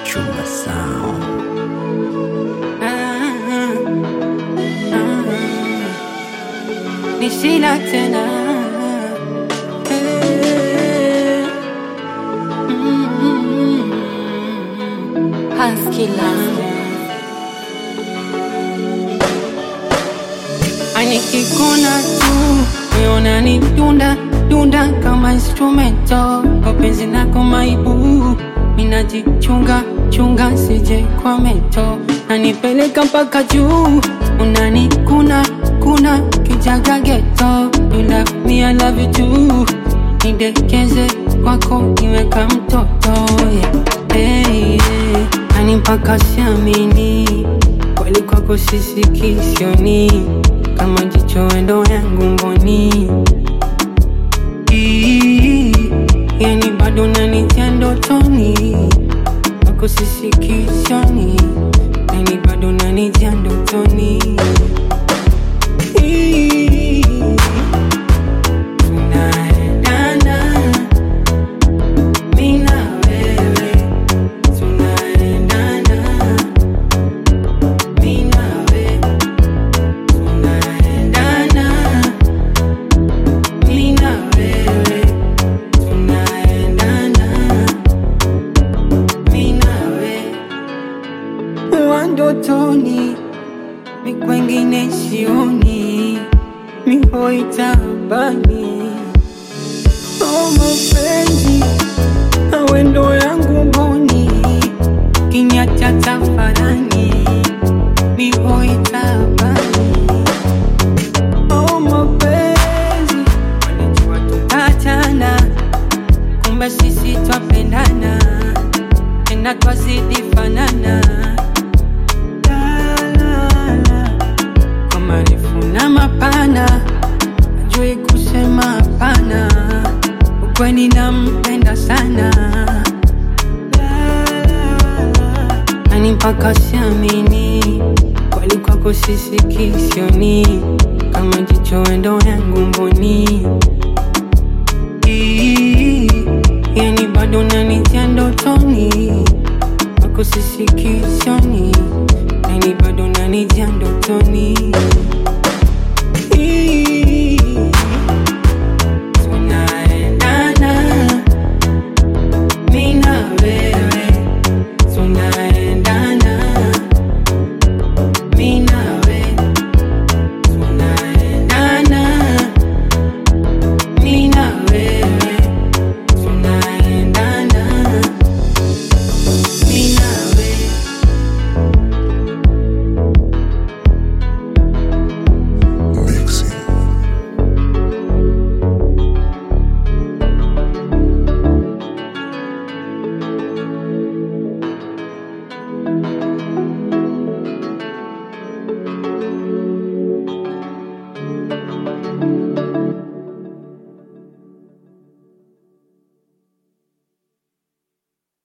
Chumba Sound. Ni shida tena Eh. Mm. Husky Love. Anikikuna tu meona ni dunda dunda kama instrumento kwa penzi lako maibu minajichunga chunga sije kwa mento nanipeleka mpaka juu unanikuna kuna kijaga geto you love me I love you too nidekeze kwako niweka mtoto yeah. hey, yeah. ani mpaka siamini kweli kwako sisiki sioni kama jicho wendo yangu mboni Ii, yani bado nanitia ndotoni kwako sisiki sioni yani bado nanitia ndotoni Ii, tunaendana mi na wewe tunaendana mi na wewe tunaendana mi na wewe tunaendana mi na wewe wa ndotoni mi kwengine sioni mihoitabani o mapenzi awendo yangu mboni kinyata tafarani mihoitabani o mapenzi walijua tutatana kumbe sisi twapendana tena twazidi fanana La, la, la. kwa marefu na mapana ajui kusema hapana ukweni nampenda sana La, la, la. ani mpaka siamini kweli kwako sisiki sioni kama jicho wendo yangu mboni Ii, yani bado nanitia ndotoni kwako sisiki sioni yani bado nanitia ndotoni Ii, tunaendana mi na wewe tunaendana mi na wewe tunaendana mi na wewe tunaendana mi na wewe Mixing.